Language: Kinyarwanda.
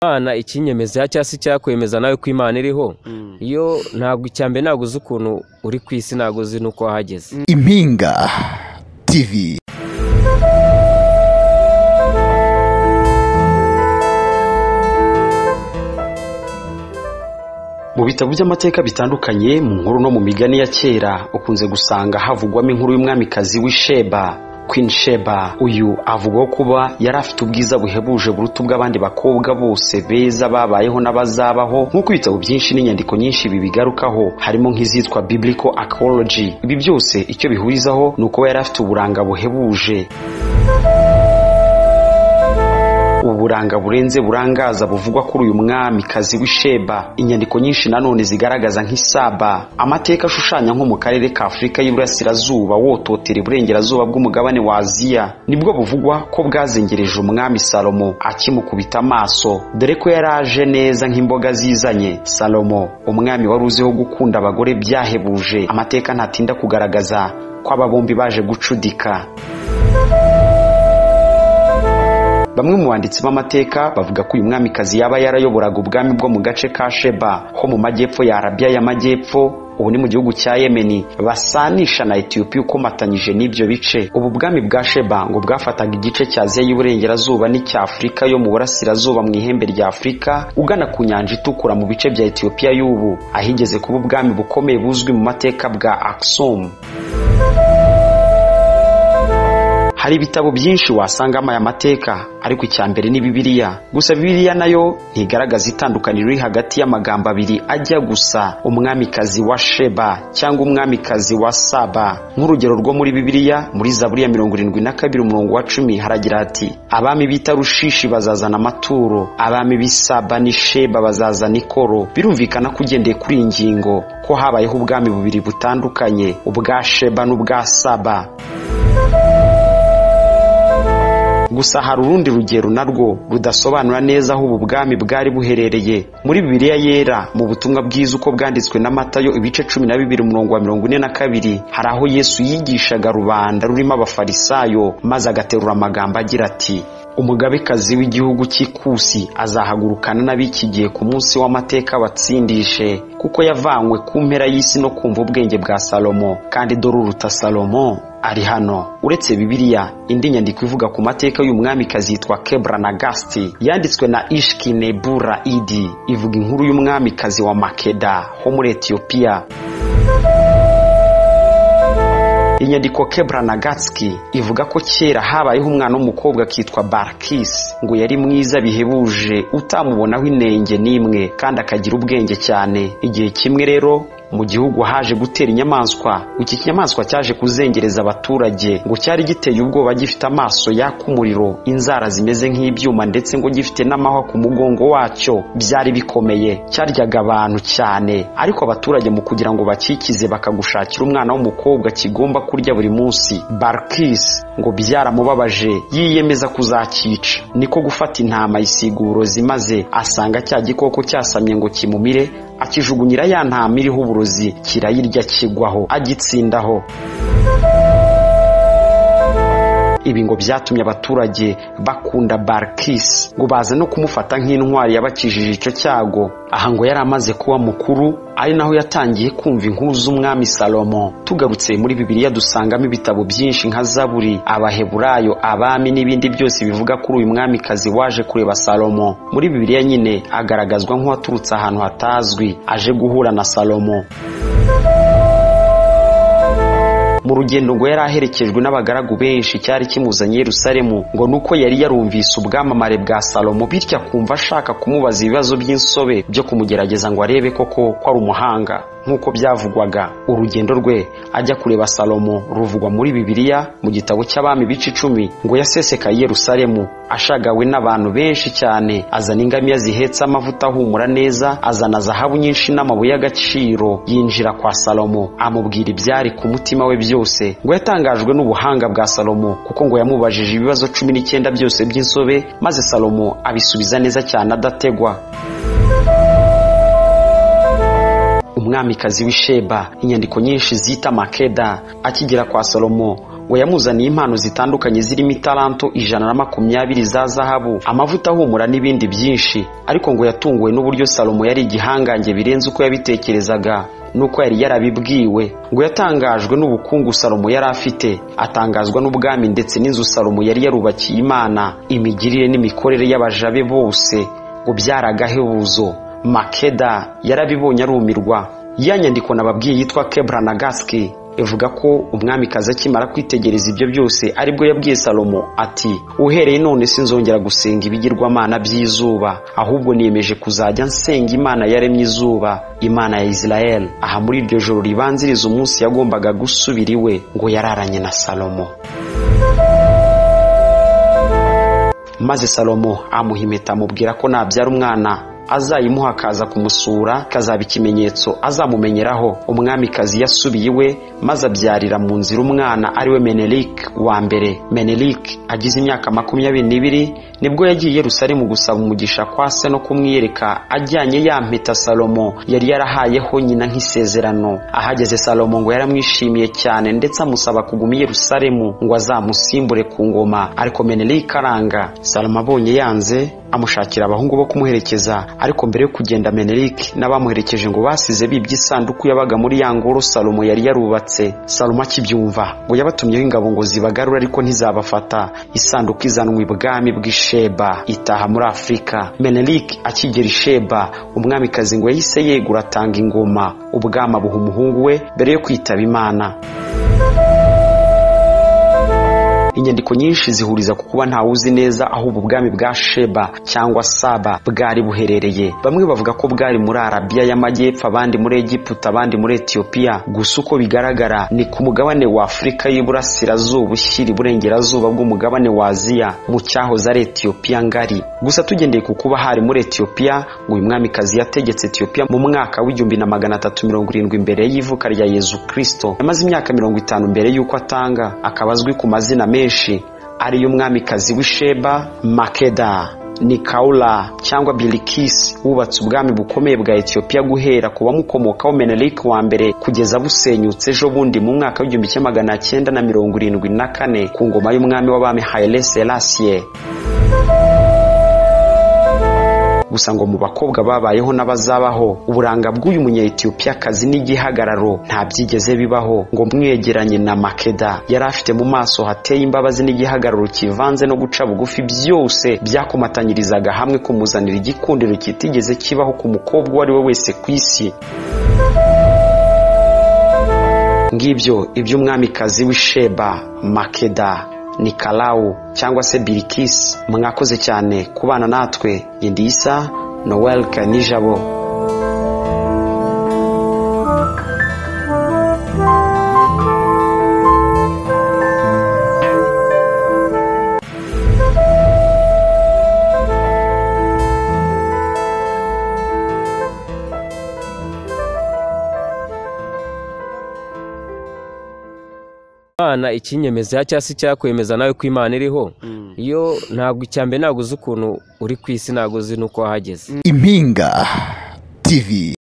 imana ikinyemeza cyangwa se icyakwemeza nawe ko imana iriho iyo ntabwo icya mbere ntabwo uzi ukuntu uri ku isi ntabwo uzi n'uko wahageze impinga tv mu bitabo by'amateka bitandukanye mu nkuru no mu migani ya kera ukunze gusanga havugwamo inkuru y'umwamikazi w'isheba Queen Sheba uyu avugwaho kuba yari afite ubwiza buhebuje buruta ubw'abandi bakobwa bose beza babayeho n'abazabaho nk'uko ibitabo byinshi n'inyandiko nyinshi bibigarukaho harimo nk'izitwa Biblical Archaeology ibi byose icyo bihurizaho ni uko yari afite uburanga buhebuje uburanga burenze burangaza buvugwa kuri uyu mwamikazi w'isheba inyandiko nyinshi nanone zigaragaza nk'isaba amateka ashushanya nko mu karere ka afurika y'iburasirazuba wototera iburengerazuba bw'umugabane wa aziya nibwo buvugwa ko bwazengereje umwami salomo akimukubita amaso dore ko yari aje neza nk'imboga zizanye salomo umwami wari uziho gukunda abagore byahebuje amateka ntatinda kugaragaza ko aba bombi baje gucudika bamwe mu banditsi b'amateka bavuga ko uyu mwamikazi yaba yarayoboraga ubwami bwo mu gace ka sheba ho mu majyepfo ya arabiya y'amajyepfo ubu ni mu gihugu cya yemeni basanisha na etiyopiya ukomatanyije n'ibyo bice ubu bwami bwa sheba ngo bwafataga igice cya aziya y'iburengerazuba n'icya afurika yo mu burasirazuba mu ihembe rya afurika ugana ku nyanja itukura mu bice bya etiyopiya y'ubu ahigeze kuba ubwami bukomeye buzwi mu mateka bwa akisumu hari ibitabo byinshi wasangamo aya mateka ariko icya mbere ni bibiliya gusa bibiliya nayo ntigaragaza itandukaniro riri hagati y'amagambo abiri ajya gusa umwamikazi wa sheba cyangwa umwamikazi wa saba nk'urugero rwo muri bibiliya muri zaburiya mirongo irindwi na kabiri umurongo wa cumi haragira hati abami b'i tarushishi bazazana amaturo abami b'i saba n'i sheba bazazana ikoro birumvikana ko ugendeye kuri iyi ngingo ko habayeho ubwami bubiri butandukanye ubwa sheba n'ubwa saba gusa hari urundi rugero narwo rudasobanura neza aho ubu bwami bwari buherereye muri bibiliya yera mu butumwa bwiza uko bwanditswe na matayo ibice cumi na bibiri umurongo wa mirongo ine na kabiri hari aho yesu yigishaga rubanda rurimo abafarisayo maze agaterura amagambo agira ati umugabekazi w'igihugu cy'ikusi azahagurukana n'abiki gihe ku munsi w'amateka batsindishe kuko yavanywe ku mpera y'isi no kumva ubwenge bwa salomo kandi dore uruta salomo ari hano uretse bibiliya indi nyandiko ivuga ku mateka y'umwamikazi yitwa kebra na gasiti yanditswe na ishkinebura idi ivuga inkuru y'umwamikazi wa makeda ho muri etiyopiya inyandiko kebra na gatsiki ivuga ko kera habayeho umwana w'umukobwa akitwa barakisi ngo yari mwiza bihebuje utamubonaho inenge n'imwe kandi akagira ubwenge cyane igihe kimwe rero mu gihugu haje gutera inyamaswa iki kinyamaswa cyaje kuzengereza abaturage ngo cyari giteye ubwoba gifite amaso yaka umuriro inzara zimeze nk'ibyuma ndetse ngo gifite n'amahwa ku mugongo wacyo byari bikomeye cyaryaga abantu cyane ariko abaturage mu kugira ngo bakikize bakagushakira umwana w'umukobwa kigomba kurya buri munsi barikisi ngo byaramubabaje yiyemeza kuzakica niko gufata intama yisiga uburozi maze asanga cya gikoko cyasamye ngo kimumire akijugunyira ya ntama iriho uburozi kirayirya kigwaho agitsindaho ibi ngo byatumye abaturage bakunda barikisi ngo baze no kumufata nk'intwari yabakijije icyo cyago aha ngo yari amaze kuba mukuru ari naho yatangiye kumva inkuru z'umwami salomo tugarutse muri bibiliya dusangamo ibitabo byinshi nka zaburi abaheburayo abami n'ibindi byose bivuga kuri uyu mwamikazi waje kureba salomo muri bibiliya nyine agaragazwa nk'uwaturutse ahantu hatazwi aje guhura na salomo mu rugendo ngo yari aherekejwe n'abagaragu benshi cyari kimuzanye Yerusalemu ngo nuko yari yarumvise ubwamamare bwa salomo bityo akumva ashaka kumubaza ibibazo by'insobe byo kumugerageza ngo arebe koko ko ari umuhanga nk'uko byavugwaga urugendo rwe ajya kureba salomo ruvugwa muri bibiliya mu gitabo cy'abami bice icumi ngo yasesekaye Yerusalemu ashagawe n'abantu benshi cyane azana ingamiya zihetse amavuta ahumura neza azana zahabu nyinshi n'amabuye y'agaciro yinjira kwa salomo amubwira ibyari ku mutima we byose ngo yatangajwe n'ubuhanga bwa salomo kuko ngo yamubajije ibibazo cumi n'icyenda byose by'insobe maze salomo abisubiza neza cyane adategwa umwamikazi w'isheba inyandiko nyinshi zita makeda akigera kwa salomo ngo yamuzaniye impano zitandukanye zirimo italanto ijana na makumyabiri za zahabu amavuta ahumura n'ibindi byinshi ariko ngo yatunguwe n'uburyo salomo yari igihangange birenze uko yabitekerezaga nuko yari yarabibwiwe ngo yatangajwe n'ubukungu salomo yari afite atangazwa n'ubwami ndetse n'inzu salomo yari yarubakiye imana imigirire n'imikorere y'abajabe bose ngo byaragahebuzo makeda yarabibonye arumirwa ya nyandiko nababwiye yitwa kebra nagaski ivuga ko umwami kaza akimara kwitegereza ibyo byose aribwo yabwiye salomo ati uhereye none sinzongera gusenga ibigirwamana by'izuba ahubwo niyemeje kuzajya nsenga imana yaremye izuba imana ya isirayeli aha muri iryo joro ribanziriza umunsi yagombaga gusubira iwe ngo yararanye na salomo maze salomo amuha impeta amubwira ko nabyara umwana azayimuha akaza kumusura kazaba ikimenyetso azamumenyeraho umwamikazi yasubiye iwe maze abyarira mu nzira umwana ariwe menelik wa mbere menelik agize imyaka makumyabiri n'ibiri nibwo yagiye rusari mu gusaba umugisha kwa se no kumwiyereka ajyanye ya mpeta salomo yari yarahayeho nyina nk'isezerano ahageze salomo ngo yaramwishimiye cyane ndetse amusaba kuguma i yerusalemu ngo azamusimbure ku ngoma ariko menelik aranga salomo abonye yanze amushakira abahungu bo kumuherekeza ariko mbere yo kugenda menerike n'abamuherekeje ngo basize bibye isanduku yabaga muri ya ngoro salomo yari yarubatse salomo akibyumva ngo yabatumyeho ingabo ngo zibagarure ariko ntizabafata isanduku izanwa ibwami bw'isheba itaha muri afurika menerike akigera isheba umwamikazi ngo yahise yegura atanga ingoma ubwami abuha umuhungu we mbere yo kwitaba imana inyandiko nyinshi zihuriza ku kuba ntawe uzi neza aho ubu bwami bwa sheba cyangwa saba bwari buherereye bamwe bavuga ko bwari muri arabiya y'amajyepfo abandi muri egiputa abandi muri etiyopiya gusa uko bigaragara ni ku mugabane wa afurika y'iburasirazuba ushyira iburengerazuba bw'umugabane wa aziya mu cyahoze ari etiyopiya ngari gusa tugendeye ku kuba hari muri etiyopiya ngo uyu mwamikazi yategetse etiyopiya mu mwaka w'igihumbi na magana atatu mirongo irindwi mbere y'ivuka rya yezu kirisito yamaze imyaka mirongo itanu mbere y'uko atanga akaba azwi ku mazina menshi ariyo umwamikazi w'isheba makeda nikawula cyangwa birikisi wubatse ubwami bukomeye bwa etiyopiya guhera ku bamukomokaho menerike wa mbere kugeza busenyutse ejo bundi mu mwaka w'igihumbi kimwe magana cyenda na mirongo irindwi na kane ku ngoma y'umwami w'abami hayire serasiye gusa ngo mu bakobwa babayeho n'abazabaho uburanga bw'uyu munyayetiyopiyakazi n'igihagararo nta byigeze bibaho ngo mwegeranye na makeda yari afite mu maso hateye imbabazi n'igihagararo kivanze no guca bugufi byose byakomatanyirizaga hamwe kumuzanira igikundiro kitigeze kibaho ku mukobwa uwo ari we wese ku isi ngibyo iby'umwamikazi w'isheba makeda ni karawu cyangwa se birikisi mwakoze cyane kubana natwe indisa noel kanijabo imana ikinyemeza cyangwa se icyakwemeza nawe ko imana iriho iyo ntabwo icyambere ntabwo uzi ukuntu uri ku isi ntabwo uzi n'uko wahageze impinga tv